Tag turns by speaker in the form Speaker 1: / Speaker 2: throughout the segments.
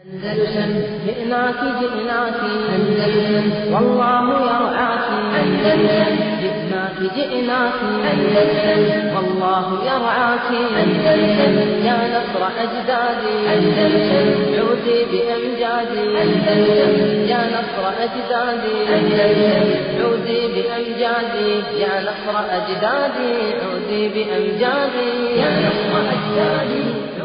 Speaker 1: أندلسن جئناك جئناك أندلسن والله يرعاك أندلسن جئناك جئناك أندلسن والله يرعاك أندلسن يا نصر أجدادي أندلسن عودي بأمجادي أندلسن يا نصر أجدادي أندلسن عودي بأمجادي يا نصر أجدادي عودي بأمجادي يا نصر أجدادي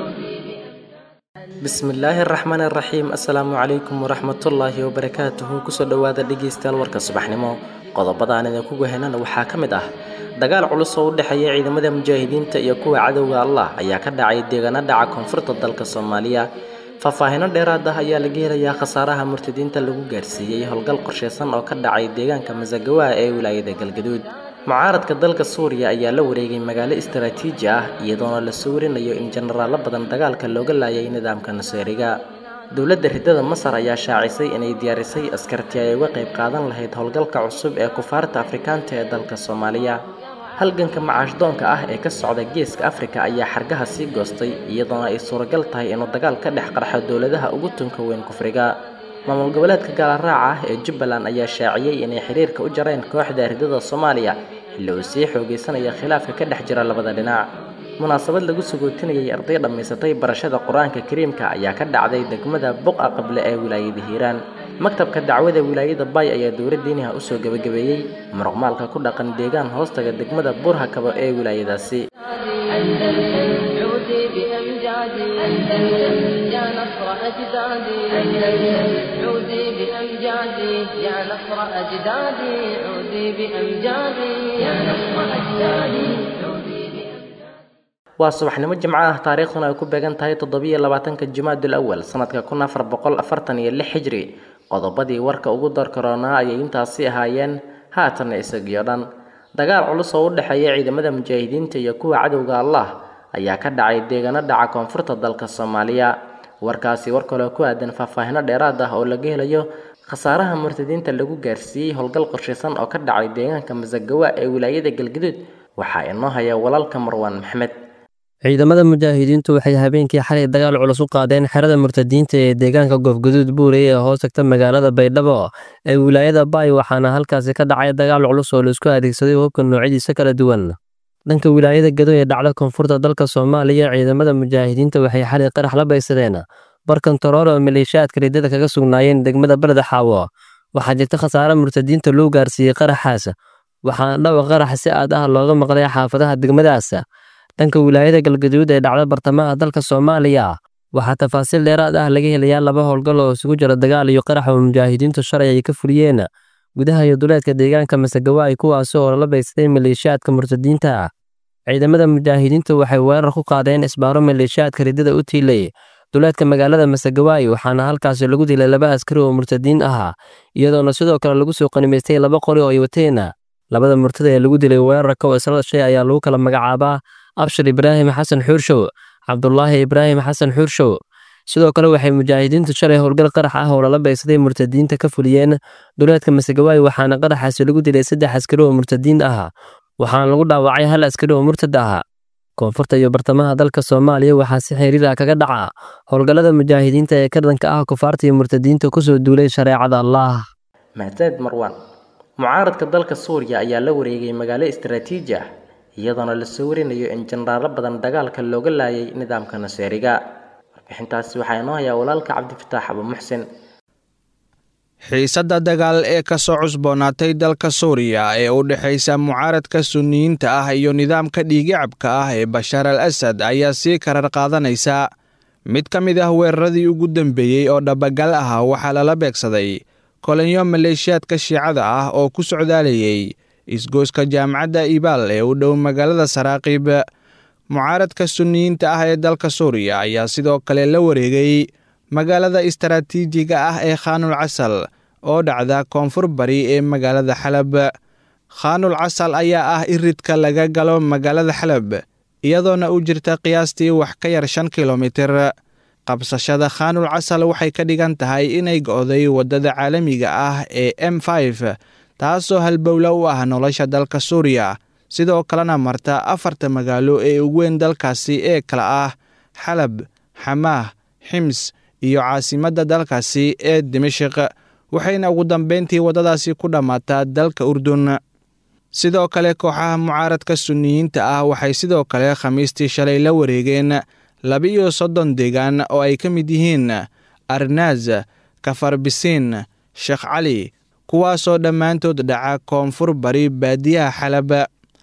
Speaker 2: bismillaahi araxmaan araxiim assalaamu calaykum waraxmatullaahi wabarakaatuhu kusoo dhowaada dhegeystayaal warka subaxnimo qodobadaan idinku wehenana waxaa ka mid ah dagaal culus oo u dhexeeya ciidamada mujaahidiinta iyo kuwa cadowga allah ayaa ka dhacay deegaano dhaca koonfurta dalka soomaaliya faahfaahino dheeraad ah ayaa laga helayaa khasaaraha murtadiinta lagu gaarsiiyey howlgal qorsheysan oo ka dhacay deegaanka masagawa ee wilaayada galgaduud mucaaradka dalka suuriya ayaa la wareegay magaalo istaraatiiji ah iyadoona la soo warinayo in jenaraalo badan dagaalka looga laayay nidaamka naseeriga dowladda ridada masar ayaa shaacisay inay diyaarisay askarti ay uga qayb qaadan lahayd howlgalka cusub ee kufaarta afrikaanta ee dalka soomaaliya halganka macaashdoonka ah ee ka socda geeska afrika ayaa xargaha sii goostay iyadoona ay suuragal tahay inuu dagaal ka dhex qarxo dowladaha ugu tunka weyn kufriga maamul goboleedka gaalaraaca ah ee jubbaland ayaa shaaciyey inay xiriirka u jareen kooxda ridada soomaaliya xilli uu sii xoogeysanaya khilaafka ka dhex jira labada dhinac munaasabad lagu sagootinayay arday dhammaysatay barashada qur-aanka kariimka ayaa ka dhacday degmada buqa qable ee wilaayada hiiraan maktabka dacwada wilaayada bay ayaa dowla diiniha usoo gebagabeeyey muruqmaalka ku dhaqan deegaan hoostaga degmada burhakabo ee wilaayadaasi
Speaker 1: عودي بأمجادي أندلسن يا نصر أجدادي أندلسن عودي بأمجادي يا نصر أجدادي عودي بأمجادي يا نصر أجدادي عودي
Speaker 2: waa subaxnimo jimco ah taariikhduna ay ku beegan tahay toddobiyo labaatanka jimaadul awal sanadka kun afar boqol afartan iyo lix xijri qodobadii warka ugu darkaroonaa ayay intaasi ahaayeen haatanna isagiyo dhan dagaal culus oo u dhexeeya ciidamada mujaahidiinta iyo kuwa cadowga allah ayaa ka dhacay deegaano dhaca koonfurta dalka soomaaliya warkaasi war kaloo ku aadan faahfaahino dheeraad ah oo laga helayo khasaaraha murtadiinta lagu gaarsiiyey howlgal qorshaysan oo ka dhacay deegaanka masagawa ee wilaayada galgaduud waxaa inoo haya walaalka marwaan maxmed
Speaker 3: ciidamada mujaahidiintu waxay habeenkii xalay dagaal culus u qaadeen xerada murtadiinta ee deegaanka goofguduud buurey ee hoos tagta magaalada baydhabo ee wilaayada baay waxaana halkaasi ka dhacay dagaal culus oo laisku adeegsaday hubka noocyadiisa kala duwan dhanka wilaayada gado ee dhacda koonfurta dalka soomaaliya ciidamada mujaahidiinta waxay xalay qarax la baysadeen barkantarool oo maleeshiyaadka ridada kaga sugnaayeen degmada beleda xaawo waxaa jirta khasaare murtadiinta loo gaarsiiyey qaraxaas waxaana dhawa qarax si aad ah looga maqlay xaafadaha degmadaas dhanka wilaayada galgaduud ee dhacda bartamaha dalka soomaaliya waxaa tafaasiil dheeraad ah laga helayaa laba howlgal oo isugu jira dagaal iyo qarax oo mujaahidiintu shalay ay ka fuliyeen gudaha iyo duleedka deegaanka masagawaay kuwaasi oo lala baysaday maleeshiyaadka murtadiinta ciidamada mujaahidiintu waxay weerar ku qaadeen isbaaro maleeshiyaadka ridada u tiilay duleedka magaalada masagawaay waxaana halkaasi lagu dilay laba askari oo murtadiin ah iyadoona sidoo kale lagu soo qanimaystay laba qori oo ay wateen labada murtada ee lagu dilay weerarka oo isla dhashay ayaa lagu kala magacaabaa abshir ibraahim xasan xuurshow cabdulaahi ibraahim xasan xuurshow sidoo kale waxay mujaahidiintu shalay howlgal qarax ah oo lala baysaday murtadiinta ka fuliyeen duleedka masagawaay waxaana qaraxaasi lagu dilay saddex askari oo murtadiin ah waxaana lagu dhaawacay hal askari oo murtad ah koonfurta iyo bartamaha dalka soomaaliya waxaa si xiriir ah kaga dhaca howlgallada mujaahidiinta ee ka dhanka ah kufaarta iyo murtadiinta kusoo duulay shareecada allah
Speaker 2: mahadsaned marwaan mucaaradka dalka suuriya ayaa la wareegay magaalo istaraatiiji ah iyadoona lasoo warinayo in jenaraalo badan dagaalka looga laayay nidaamka naseeriga warbixintaasi waxaa inoo hayaa walaalka cabdifataax abu muxsin
Speaker 4: xiisadda dagaal ee ka soo cusboonaatay dalka suuriya ee u dhexaysa mucaaradka sunniyiinta ah iyo nidaamka dhiigicabka ah ee bashaar al asad ayaa sii karar qaadanaysa mid ka mid ah weeraradii ugu dambeeyey oo dhabagal ah waxaa lala beegsaday kolinyo maleeshiyaadka shiicada ah oo ku socdaalayay isgooska jaamacadda ibaal ee u dhow magaalada saraaqiib mucaaradka sunniyiinta ah ee dalka suuriya ayaa sidoo kale la wareegay magaalada istaraatiijiga ah ee khaanul casal oo dhacda koonfur bari ee magaalada xalab khaanul casal ayaa ah iridka laga galo magaalada xalab iyadoona u jirta qiyaastii wax ka yar shan kilomitir qabsashada khaanul casal waxay ka dhigan tahay inay go'day waddada caalamiga ah ee m taasoo halbowla u ah nolosha dalka suuriya sidoo kalena marta afarta magaalo ee ugu weyn dalkaasi ee kala ah xalab xamaah xims iyo caasimadda dalkaasi ee dimashik waxayna ugu dambeyntii waddadaasi ku dhammaataa dalka urdun sidoo kale kooxaha mucaaradka sunniyiinta ah waxay sidoo kale khamiistii shalay la wareegeen laba-iyo soddon deegaan oo ay ka mid yihiin arnaaz kafarbisiin sheekh cali kuwaasoo dhammaantood dhaca koonfur bari baadiyaha xalab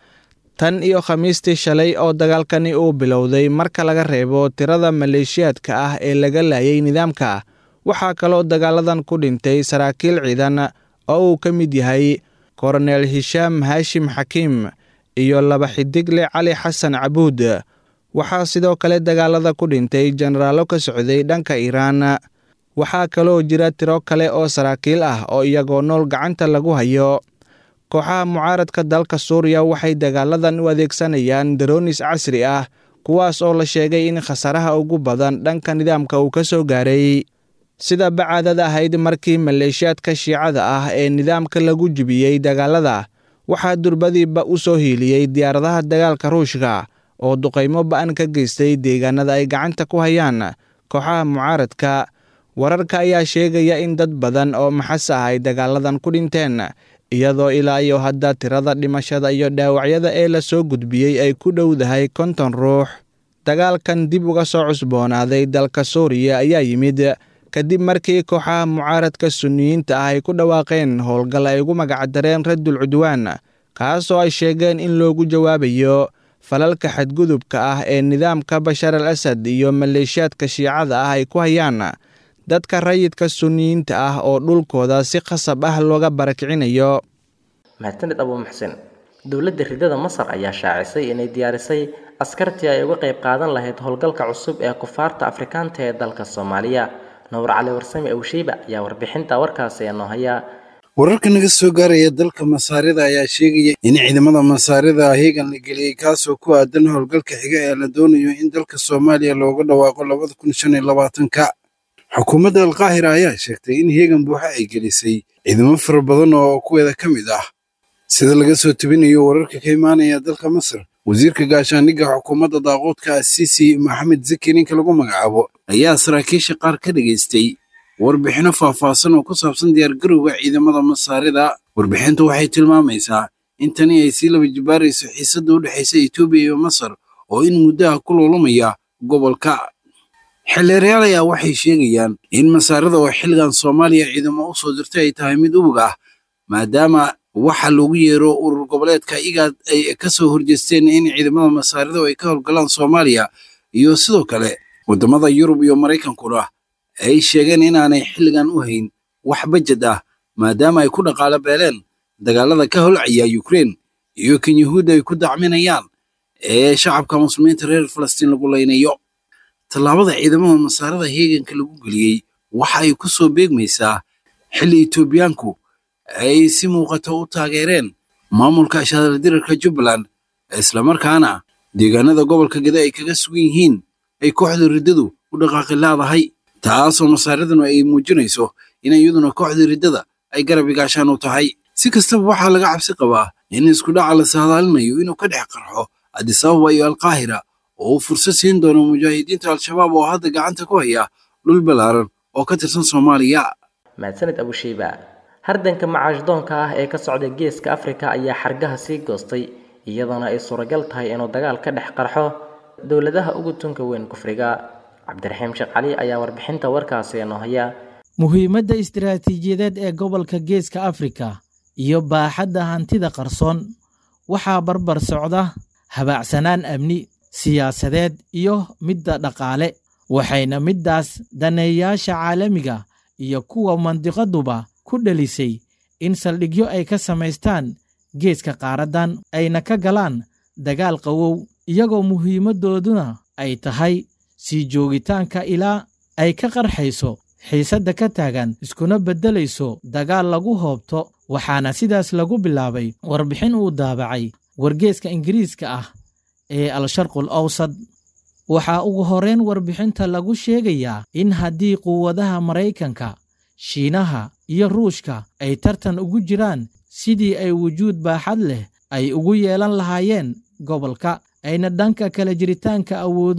Speaker 4: tan iyo khamiistii shalay oo dagaalkani uu bilowday marka laga reebo tirada maleeshiyaadka ah ee laga laayay nidaamka waxaa kaloo dagaaladan ku dhintay saraakiil ciidan oo uu ka mid yahay koronel hishaam haashim xakiim iyo laba xidigle cali xasan cabuud waxaa sidoo kale dagaalada ku dhintay jenaraallo ka socday dhanka iiraan waxaa kaloo jira tiro kale oo saraakiil ah oo iyagoo nool gacanta lagu hayo kooxaha mucaaradka dalka suuriya waxay dagaaladan u adeegsanayaan daroonis casri ah kuwaas oo la sheegay in khasaaraha ugu badan dhanka nidaamka uu ka soo gaaray sida bacaadad ahayd markii maleeshiyaadka shiicada ah ee nidaamka lagu jibiyey dagaalada waxaa durbadiiba u soo hiiliyey diyaaradaha dagaalka ruushka oo duqaymo ba'an ka geystay deegaanada ay gacanta ku hayaan kooxaha mucaaradka wararka ayaa sheegaya in dad badan oo maxas ah ay dagaaladan ku dhinteen iyadoo ilaa iyo hadda tirada dhimashada iyo dhaawacyada ee la soo gudbiyey ay ku dhowdahay konton ruux dagaalkan dib uga soo cusboonaaday dalka suuriya ayaa yimid kadib markii kooxaha mucaaradka sunniyiinta ah ay ku dhawaaqeen howlgal ay ugu magacdareen raddul cudwaan kaasoo ay sheegeen in loogu jawaabayo falalka xadgudubka ah ee nidaamka bashar al asad iyo maleeshiyaadka shiicada ah ay ku hayaan dadka rayidka sunniyiinta ah oo dhulkooda si khasab ah looga barakicinayo
Speaker 2: mahadsanid abuu muxsin dowladda ridada masar ayaa shaacisay inay diyaarisay askartii ay uga qayb qaadan lahayd howlgalka cusub ee kufaarta afrikaanta ee dalka soomaaliya nuur cali warsame awshiiba ayaa warbixinta warkaasi ee noo haya
Speaker 5: wararka naga soo gaaraya dalka masaarida ayaa sheegaya in ciidamada masaarida heegan la geliyey kaasoo ku aadan howlgalka xiga ee la doonayo in dalka soomaaliya looga dhawaaqo labada kun shan iyo labaatanka xukuumadda alkaahira ayaa sheegtay in heegan buuxa ay gelisay ciidamo fara badan oo kuweeda ka mid ah sida laga soo tebinayo wararka ka imaanaya dalka masar wasiirka gaashaandhigga xukuumadda daaquudka asiisi maxamed zaki ninka lagu magacaabo ayaa saraakiisha qaar ka dhegaystay warbixinno faahfaahsan oo ku saabsan diyaargarowga ciidamada masaarida warbixintu waxay tilmaamaysaa in tani ay sii laba jibaarayso xiisadda u dhexaysa etoobiya iyo masar oo in muddaha ku luulumaya gobolka xildheerayaal ayaa waxay sheegayaan in masaarida oo xilligan soomaaliya ciidamo u soo dirtay ay tahay mid ubog ah maadaama waxa loogu yeero urur goboleedka igaad ay ka soo horjeesteen in ciidamada masaarida ay ka howlgalaan soomaaliya iyo sidoo kale waddamada yurub iyo maraykankuna ay sheegeen inaanay xilligan u hayn wax bajad ah maadaama ay ku dhaqaalo beeleen dagaalada ka holcaya yukrein iyo kan yuhuudda ay ku dacminayaan ee shacabka muslimiinta reer falastiin lagu laynayo tallaabada ciidamada masaarada heeganka lagu geliyey waxa ay ku soo beegmaysaa xilli etoobiyaanku ay si muuqata u taageereen maamulka shadaldirarka jubbaland islamarkaana deegaanada gobolka gede ay kaga sugan yihiin ay kooxda riddadu u dhaqaaqi laadahay taasoo masaaridanu ay muujinayso in iyaduna kooxda riddada ay garab igaashaan u tahay si kastaba waxaa laga cabsi qabaa in iskudhaca la saadaalinayo inuu ka dhex qarxo adisababa iyo alkaahira oo uu fursad siin doono mujaahidiinta al-shabaab oo hadda gacanta ku haya dhul ballaaran oo ka tirsan soomaaliya
Speaker 2: mahadsanid abushiiba hardanka macaashdoonka ah ee ka socda geeska afrika ayaa xargaha sii goostay iyadoona ay suuragal tahay inuu dagaal ka dhex qarxo dowladaha ugu tunka weyn kufriga cabdiraxiim sheekh cali ayaa warbixinta warkaasi noo haya
Speaker 6: muhiimadda istiraatiijiyadeed ee gobolka geeska afrika iyo baaxadda hantida qarsoon waxaa barbar socda habaacsanaan amni siyaasadeed iyo midda dhaqaale waxayna middaas daneeyayaasha caalamiga iyo kuwa mandiqaduba ku dhelisay in saldhigyo ay ka samaystaan geeska qaaraddan ayna ka galaan dagaal qawow iyagoo muhiimaddooduna ay tahay sii joogitaanka ilaa ay ka qarxayso xiisadda ka taagan iskuna beddelayso dagaal lagu hoobto waxaana sidaas lagu bilaabay warbixin uu daabacay wargeeska ingiriiska ah ee al-sharqul awsad waxaa ugu horrayn warbixinta lagu sheegayaa in haddii quwadaha maraykanka shiinaha iyo ruushka ay tartan ugu jiraan sidii ay wujuud baaxad leh ay ugu yeelan lahaayeen gobolka ayna dhanka kala jiritaanka awoodo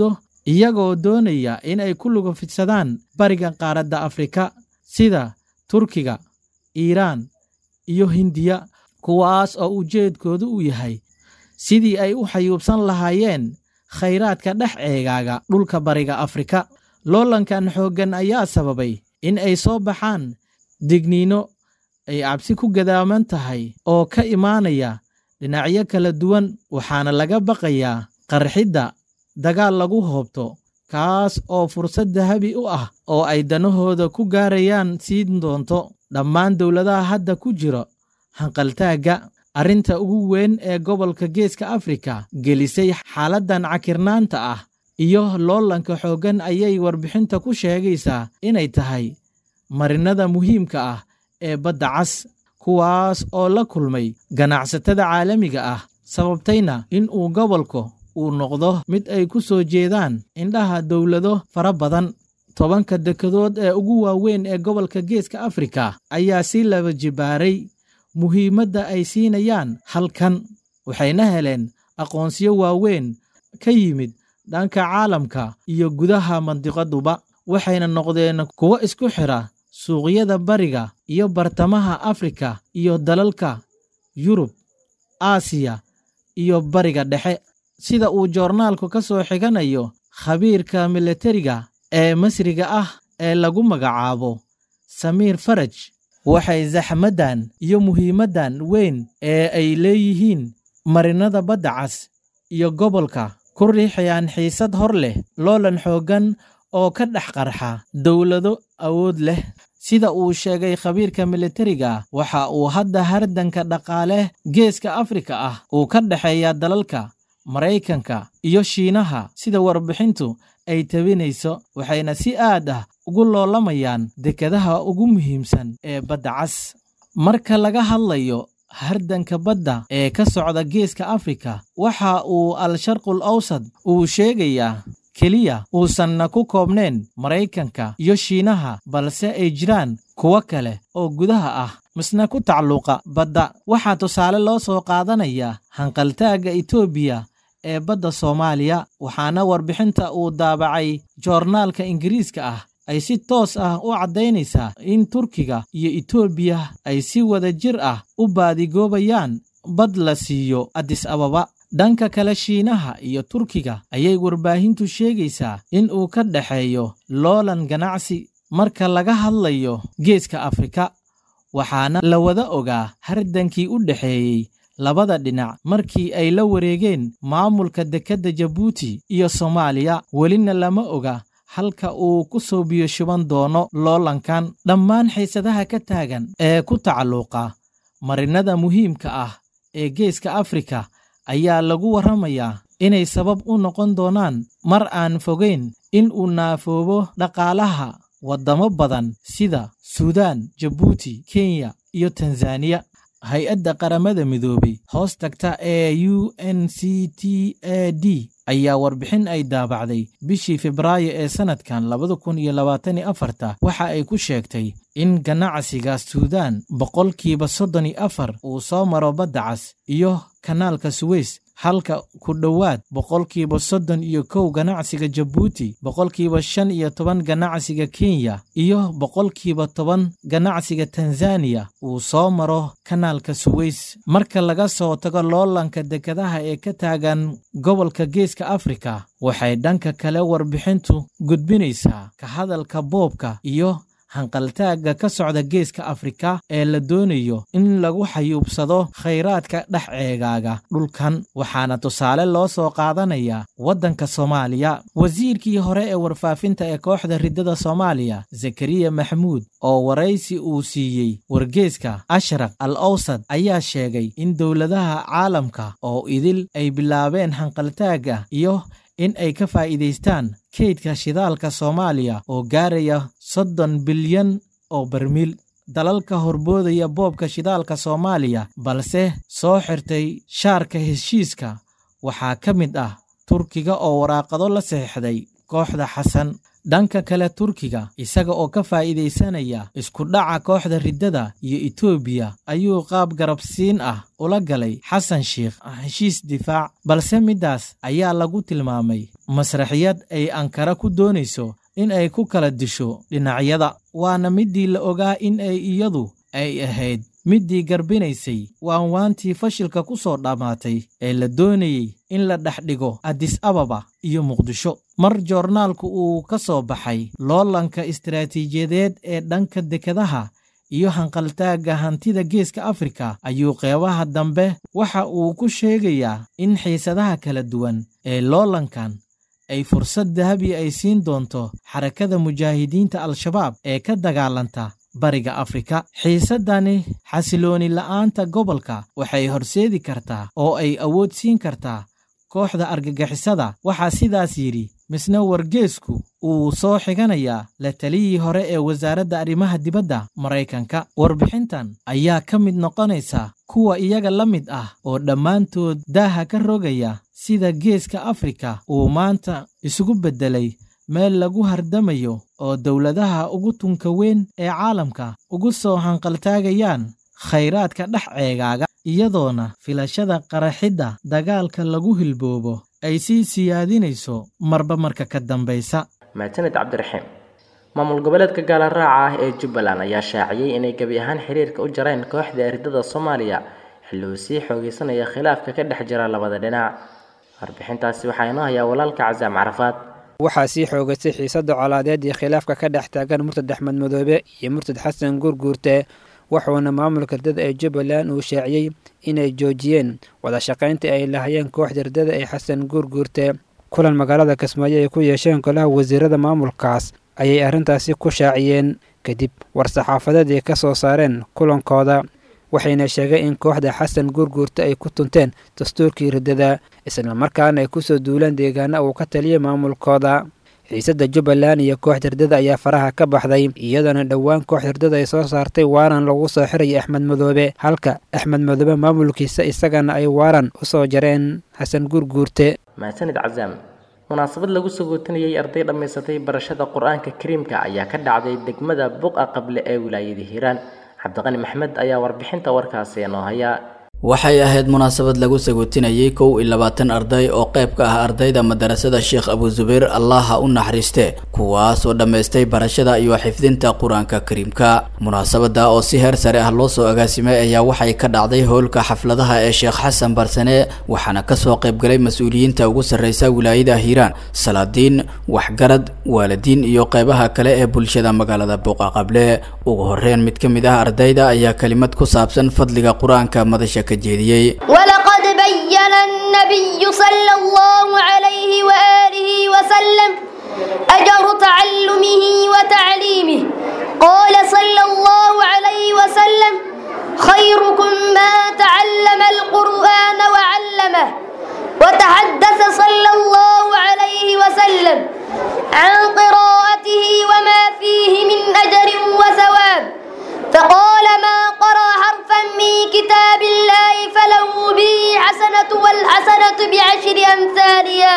Speaker 6: iyagoo doonaya in ay ku lugufidsadaan bariga qaaradda afrika sida turkiga iiraan iyo hindiya kuwaas oo ujeedkoodu uu yahay sidii ay u xayuubsan lahaayeen khayraadka dhex eegaaga dhulka bariga afrika loolankan xooggan ayaa sababay in ay soo baxaan digniino ay cabsi ku gadaaman tahay oo ka imaanaya dhinacyo kala duwan waxaana laga baqayaa qarxidda dagaal lagu hoobto kaas oo fursad dahabi u ah oo ay danahooda ku gaarayaan siin doonto dhammaan dowladaha hadda ku jiro hanqaltaagga arrinta ugu weyn ee gobolka geeska afrika gelisay xaaladdan cakirnaanta ah iyo loolanka xooggan ayay warbixinta ku sheegaysaa inay tahay marinada muhiimka ah ee badda cas kuwaas oo la kulmay ganacsatada caalamiga ah sababtayna in uu gobolku uu noqdo mid ay ku soo jeedaan indhaha dowlado fara badan tobanka dekedood ee ugu waaweyn ee gobolka geeska afrika ayaa si laba jibaaray muhiimadda ay siinayaan halkan waxayna heleen aqoonsiyo waaweyn ka yimid dhanka caalamka iyo gudaha mandiqaduba waxayna noqdeen kuwo isku xidha suuqyada bariga iyo bartamaha afrika iyo dalalka yurub aasiya iyo bariga dhexe sida uu joornaalku ka soo xiganayo khabiirka milatariga ee masriga ah ee lagu magacaabo samiir faraj waxay zaxmaddan iyo muhiimaddan weyn ee ay leeyihiin marinada badda cas iyo gobolka ku riixayaan xiisad hor leh loolan xooggan oo ka dhex qarxa dowlado awood leh sida uu sheegay khabiirka milatariga waxa uu hadda hardanka dhaqaale geeska afrika ah uu ka dhexeeya dalalka maraykanka iyo shiinaha sida warbixintu ay tabinayso waxayna si aad ah ugu loolamayaan dekedaha ugu muhiimsan ee badda cas marka laga hadlayo hardanka badda ee ka socda geeska afrika waxa uu al-sharqul awsad uu sheegayaa keliya uusanna ku koobnayn maraykanka iyo shiinaha balse ay jiraan kuwo kale oo gudaha ah misna ku tacalluqa badda waxaa tusaale loo soo qaadanayaa hanqaltaagga etoobiya ee badda soomaaliya waxaana warbixinta uu daabacay joornaalka ingiriiska ah ay si toos ah u caddaynaysaa in turkiga iyo etoobiya ay si wada jir ah u baadigoobayaan bad la siiyo adis ababa dhanka kale shiinaha iyo turkiga ayay warbaahintu sheegaysaa in uu ka dhexeeyo loolan ganacsi marka laga hadlayo geeska afrika waxaana la wada ogaa hardankii u dhexeeyey labada dhinac markii ay la wareegeen maamulka dekedda jabuuti iyo soomaaliya welina lama oga halka uu ku soo biyo shuban doono loolankan dhammaan xiisadaha ka taagan ee ku tacalluqa marinada muhiimka ah ee geeska afrika ayaa lagu warramayaa inay sabab u noqon doonaan mar aan fogayn in uu naafoobo dhaqaalaha waddamo badan sida suudaan jabuuti kenya iyo tanzaniya hay-adda qaramada midoobay hoos tagta ee u n c t a d ayaa warbixin ay daabacday bishii febraayo ee sannadkan labada kun iyo labaataniyo afarta waxa ay ku sheegtay in ganacsiga suudaan boqolkiiba soddon iyo afar uu soo maro badda cas iyo kanaalka suweys halka ku dhowaad boqolkiiba soddon iyo kow ganacsiga jabuuti boqolkiiba shan iyo toban ganacsiga kenya iyo boqolkiiba toban ganacsiga tanzaniya uu soo maro kanaalka suweys marka laga soo tago loolanka dekedaha ee ka taagan gobolka geeska afrika waxay dhanka kale warbixintu gudbinaysaa ka hadalka boobka iyo hanqaltaagga ka socda geeska afrika ee la doonayo in lagu xayuubsado khayraadka dhex eegaaga dhulkan waxaana tusaale loo soo qaadanayaa waddanka soomaaliya wasiirkii hore ee warfaafinta ee kooxda riddada soomaaliya zakariya maxamuud oo waraysi uu siiyey wargeeska ashraq al awsad ayaa sheegay in dowladaha caalamka oo idil ay bilaabeen hanqaltaagga iyo in ay ka faa'iidaystaan kaydka shidaalka soomaaliya oo gaaraya soddon bilyan oo barmiil dalalka horboodaya boobka shidaalka soomaaliya balse soo xirtay shaarka heshiiska waxaa ka mid ah turkiga oo waraaqado la saxiixday kooxda xasan dhanka kale turkiga isaga oo ka faa'iidaysanaya isku dhaca kooxda riddada iyo etoobiya ayuu qaab garabsiin ah ula galay xasan sheikh heshiis difaac balse middaas ayaa lagu tilmaamay masraxiyad ay ankara ku doonayso in ay ku kala disho dhinacyada waana middii la ogaa in ay iyadu ay ahayd middii garbinaysay waanwaantii fashilka ku soo dhammaatay ee la doonayey in la dhex dhigo adis ababa iyo muqdisho mar joornaalku uu ka soo baxay loolanka istaraatiijiyadeed ee dhanka dekedaha iyo hanqaltaagga hantida geeska afrika ayuu qeybaha dambe waxa uu ku sheegayaa in xiisadaha kala duwan ee loolankan ay fursad dahabi ay siin doonto xarakada mujaahidiinta al-shabaab ee ka dagaalanta bariga afrika xiisaddani xasilooni la'aanta gobolka waxay horseedi kartaa oo ay awood siin kartaa kooxda argagixisada waxaa sidaas yidhi misna wargeesku uu soo xiganayaa la taliyii hore ee wasaaradda arrimaha dibadda maraykanka warbixintan ayaa ka mid noqonaysa kuwa iyaga la mid ah oo dhammaantood daaha ka rogaya sida geeska afrika uu maanta isugu beddelay meel lagu hardamayo oo dowladaha ugu tunka weyn ee caalamka ugu soo hanqaltaagayaan khayraadka dhex ceegaaga iyadoona filashada qaraxidda dagaalka lagu hilboobo ay sii siyaadinayso marba marka ka dambaysa
Speaker 2: mahadsanid cabdiraxiim maamul goboleedka gaala raaca ah ee jubbaland ayaa shaaciyey inay gebi ahaan xiriirka u jareen kooxda eridada soomaaliya xilli uu sii xoogeysanaya khilaafka ka dhex jira labada dhinac warbixintaasi waxaa inoo hayaa walaalka casaam carafaad
Speaker 7: waxaa sii xoogaystay xiisadda colaadeed iyo khilaafka ka dhex taagan murtad axmed madoobe iyo murtad xasan guurguurte wuxuuna maamulka ridada ee jubbaland uu shaaciyey inay joojiyeen wada shaqaynta ay lahayeen kooxda ridada ee xasan guurguurte kulan magaalada kismaayo ay ku yeesheen golaha wasiirada maamulkaas ayay arrintaasi ku shaaciyeen kadib war-saxaafadeed ay ka soo saareen kulankooda waxayna sheegeen in kooxda xasan guurguurte ay ku tunteen dastuurkii riddada islamarkaana ay kusoo duulaan deegaana uu ka taliyay maamulkooda xiisadda jubbaland iyo kooxda riddada ayaa faraha ka baxday iyadoona dhowaan kooxda riddada ay soo saartay waaran lagu soo xiraya axmed madoobe halka axmed madoobe maamulkiisa isagana ay waaran u soo jareen xasan guurguurte
Speaker 2: mahadsanid casaam munaasabad lagu sagootinayay arday dhammaysatay barashada qur-aanka kariimka ayaa ka dhacday degmada buqa qable ee wilaayada hiiraan cabdiqani maxmed ayaa warbixinta warkaasi inoo haya
Speaker 8: waxay ahayd munaasabad lagu sagootinayay kow iyo labaatan arday oo qayb ka ah ardayda madarasada sheekh abu zubayr allaha u naxariiste kuwaas oo dhammaystay barashada iyo xifdinta qur-aanka kariimka munaasabada oo si heer sare ah loo soo agaasimay ayaa waxay ka dhacday howlka xafladaha ee sheekh xasan barsane waxaana kasoo qaybgalay mas-uuliyiinta ugu sarreysa wilaayada hiiraan salaadiin waxgarad waalidiin iyo qeybaha kale ee bulshada magaalada buuqa qable ugu horeyn mid ka mid ah ardayda ayaa kelimad ku saabsan fadliga qur-aanka madasha
Speaker 9: ولقد بين النبي صلى الله عليه وآله وسلم أجر تعلمه وتعليمه قال صلى الله عليه وسلم خيركم ما تعلم القرآن وعلمه وتحدث صلى الله عليه وسلم عن قراءته وما فيه من أجر وثواب فقال ما قرأ حرفا من كتاب الله فله به حسنة والحسنة بعشر أمثالها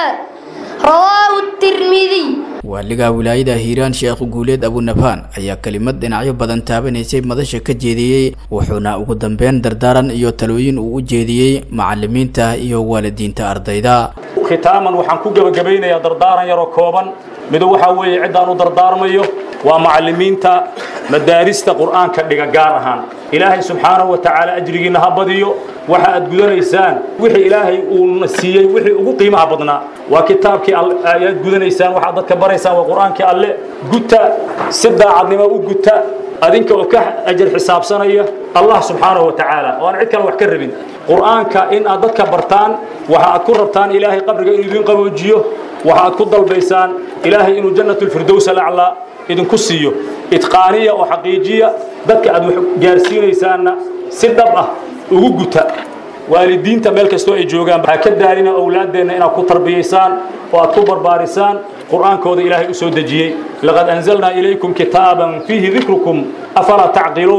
Speaker 9: رواه الترمذي
Speaker 8: waaliga wilaayada hiiraan sheekh guuleed abunabhaan ayaa kelimad dhinacyo badan taabanaysay madasha ka jeediyey wuxuuna ugu dambeyn dardaaran iyo talooyin uu u jeediyey macalimiinta iyo waalidiinta ardayda
Speaker 10: khitaaman waxaan ku gebagabaynayaa dardaaran yaroo kooban mido waxaa weeye ciddaan u dardaarmayo waa macalimiinta madaarista qur'aanka dhiga gaar ahaan ilaahay subxaanahu wa tacaala ajrigiinna ha badiyo waxa aad gudanaysaan wixii ilaahay uuna siiyey wixii ugu qiimaha badnaa waa kitaabkii ayaad gudanaysaan waxaad dadka baraysaan waa qur'aankii alle guta si daacadnimo u guta adinka oo ka ajar xisaabsanaya allah subxaanahu wa tacaala oo aan cid kale wax ka rabin qur'aanka in aad dadka bartaan waxa aad ku rabtaan ilaahay qabriga inuu idin qaboojiyo waxa aad ku dalbaysaan ilaahay inuu jannatulfirdows alaclaa idinku siiyo idqaaniya oo xaqiijiya dadka aad wax gaarsiinaysaanna si dhab ah ugu guta waalidiinta meel kastoo ay joogaan ha ka daalina owlaaddeenna inaad ku tarbiyaysaan oo aad ku barbaarisaan qur'aankooda ilaahay u soo dejiyey laqad anzalnaa ilaykum kitaaban fiihi dikrukum afalaa tacqiluun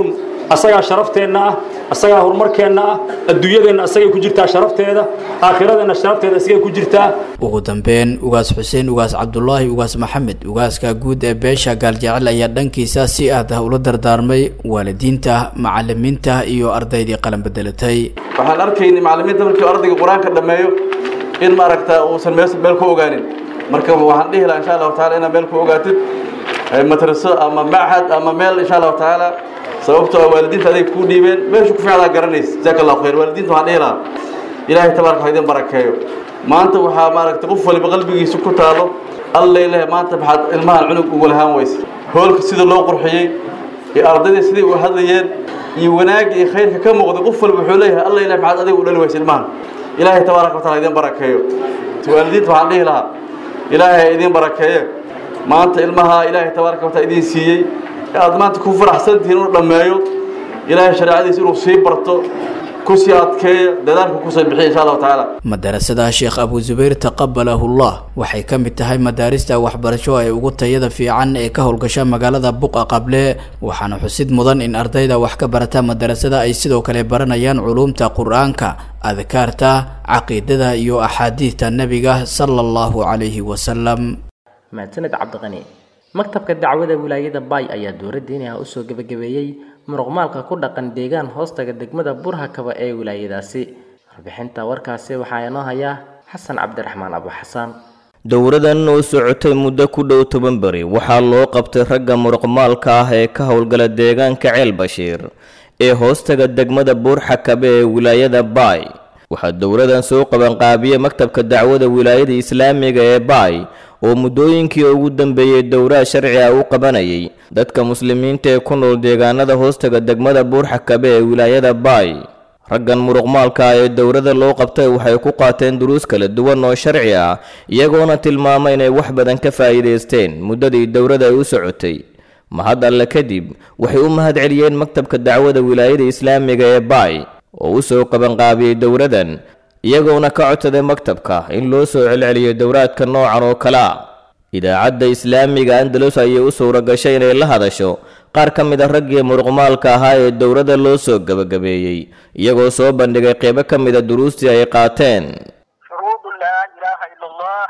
Speaker 10: asagaa sharafteenna ah asagaa horumarkeenna ah adduunyadeenna asagay ku jirtaa sharafteeda aakhiradeenna sharafteeda asagay ku jirtaa
Speaker 8: ugu dambeyn ugaas xuseen ugaas cabdulaahi ugaas maxamed ugaaska guud ee beesha gaaljecel ayaa dhankiisa si aad ah ula dardaarmay waalidiinta macalimiinta iyo ardaydii qalan bedelatay
Speaker 11: waxaan arkaynay macalimiinta markii ardayga qur-aanka dhammeeyo in maaragta uusan meel meel ku ogaanin marka waxaan dhihi lahaa insha allahu taala inaad meel ku ogaatid madraso ama machad ama meel insha allahu tacaala sababtoo ah waalidiinta aday kuu dhiibeen meesha ku ficdaa garanaysa jazaaka allahu khayr waalidiinta waxaan dhihi lahaa ilaahay tabaaraka ha idin barakeeyo maanta waxaa maaragtay qof waliba qalbigiisa ku taalo allay leh maanta maxaad ilmahan cunug ugu lahaan weyse hoolka sida loo qurxiyey iyo ardaydii sidai u hadlayeen iyo wanaagga iyo khayrka ka muuqday qof walba wuxuu leeyahay allay leh maxaad adiga u dhali weyse ilmahan ilaahay tabaaraka wataala idin barakeeyo waalidiinta waxaan dhihi lahaa ilaahay idin barakeeye maanta ilmaha ilaahay tabaaraka wataala idin siiyey aad maanta ku faraxsantihiin inuu dhammeeyo ilaahay shareecadiisa inuu sii barto kusii adkeeya dadaalka kusoo bixiya insha allahu tacaala
Speaker 8: madarasada sheekh abu zubayr taqabalahullah waxay ka mid tahay madaarista waxbarasho ee ugu tayada fiican ee ka howlgasha magaalada buqa qable waxaana xusid mudan in ardayda wax ka barata madarasada ay sidoo kale baranayaan culuumta qur-aanka adkaarta caqiidada iyo axaadiidta nebiga sala allahu calayhi wasalam
Speaker 2: mahadsaned cabdiqani maktabka dacwada wilaayada baay ayaa dowladdiinaha usoo gebagabeeyey muruqmaalka ku dhaqan deegaan hoostaga degmada burhakaba ee wilaayadaasi warbixinta warkaasi waxaa inoo hayaa xasan cabdiraxmaan abu xasaan
Speaker 12: dowradan oo socotay muddo ku dhow toban beri waxaa loo qabtay ragga muruqmaalka ah ee ka howlgala deegaanka ceel bashiir ee hoostaga degmada buurxakabe ee wilaayada baay waxaa dowladan soo qabanqaabiyey maktabka dacwada wilaayada islaamiga ee baay oo muddooyinkii ugu dambeeyey dowraha sharci ah u qabanayay dadka muslimiinta ee ku nool deegaanada hoostaga degmada buurxakabe ee wilaayada baay raggan muruqmaalka ah ee dowladda loo qabtay waxay ku qaateen duruus kala duwan oo sharci ah iyagoona tilmaamay inay wax badan ka faa'iidaysteen muddadii dowladda ay u socotay mahad alle kadib waxay u mahad celiyeen maktabka dacwada wilaayada islaamiga ee baay oo u soo qabanqaabiyey dowladan iyagoona ka codsaday maktabka in loo soo celceliyo dowraadka noocan oo kale a idaacadda islaamiga andalus ayay u suura gashay inay la hadasho qaar ka mid a raggii muruqmaalka ahaa ee dowladda loo soo gebagabeeyey iyagoo soo bandhigay qeybo ka mid a duruustii ay qaateen
Speaker 13: shuruudu laa ilaaha ila allah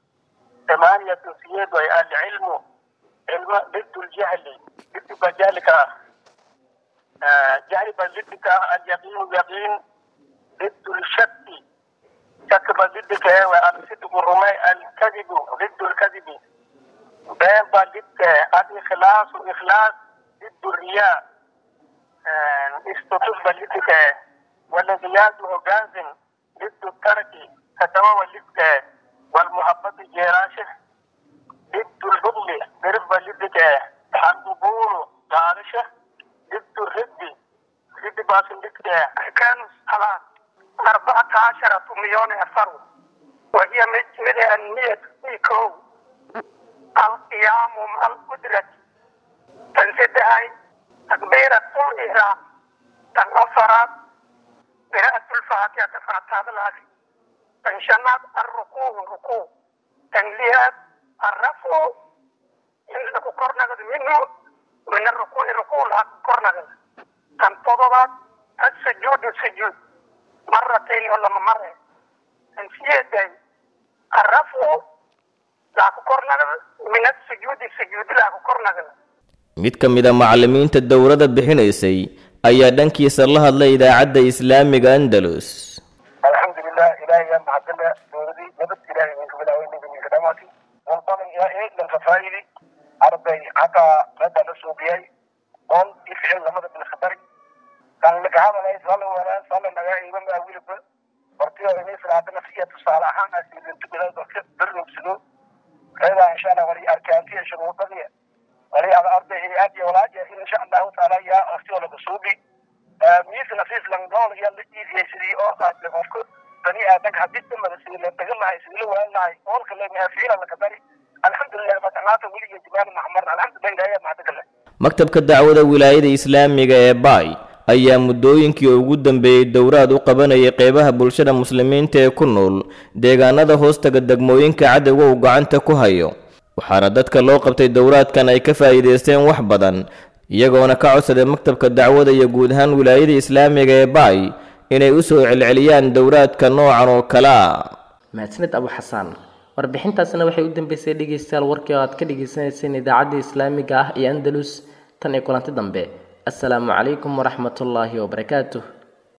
Speaker 13: tamaaniyatu siyeed way alcilmu cilmo didu ljahli diduka jahlika ah jahli ba didika ah alyaqiinu yaqiin didu lshaki shaki ba didika ewe alsidqu rumay alkadibu didu lkadibi been ba didka alikhlaasu ikhlaas didu riyaa istutus ba didika waladiyaadu hogaansin didu tarki katawawa didka walmuhabati jeeraashe didu lbugli dirif ba didika alqubulu gaadashe didu riddi riddi baasin didka kan salaad أربعة عشرة مليون فرد وهي من أهمية كو القيام مع القدرة تنسدها تكبيرة الإحرام تنصرت قراءة الفاتحة فاتحة الأخي تنشنت الركوع ركوع تنليات الرفع إنك قرنك منه من الركوع ركوع قرنك تنتظرت السجود السجود مرتين ولا مرة انسيدي الرفع لا كورنا من السجود السجود لا كورنا
Speaker 12: mid ka mid a macallimiinta dowladda bixinaysay ayaa dhankiisa la hadlay idaacadda islaamiga andalus
Speaker 13: alxamdulilah ilaahay mahadina dowladii nabad ilaahay minka bilaaweynayga minka dhamaati walbadan yaa eeglanka faa'idi arday xataa meeda la suubiyay oon i ficil lamada bilkhabari kan lagahadalay sala wala sala naga iiba maa wilibba hortiyo inay salaada nafsiya tusaale ahaan asiilintubidaa dadka darrogsido reedaa insha allah wali arkaantiya shuruudadiya wali ada arday aad iyo walaaja insha allahu taala yaa hortiyo laga suubi miis nafiis langdool iyo la iidiyay sidii oo qaadle qofka bani aadanka haddii dhamada sidii la dhagan lahay sidii la waan lahay oolka leemaha ficila laka dari alxamdulilah matanaata weliga jimaal maxmarna alxamdulilah ilaahay mahadagale
Speaker 12: maktabka dacwada wilaayada islaamiga ee baay ayaa muddooyinkii ugu dambeeyey dowraad u qabanayay qeybaha bulshada muslimiinta ee ku nool deegaanada hoostaga degmooyinka cadowga uu gacanta ku hayo waxaana dadka loo qabtay dowraadkan ay ka faa'iidaysteen wax badan iyagoona ka codsaday maktabka dacwada iyo guud ahaan wilaayada islaamiga ee baay inay u soo celceliyaan dowraadka noocan oo kale a
Speaker 2: mahadsanid abu xasaan warbixintaasina waxay u dambeysay dhegeystayaal warkii oo aad ka dhegeysaneyseen idaacadda islaamiga ah iyo andalus tan iyo kulanti dambe assalaamu calaykum waraxmatullaahi wabarakaatuh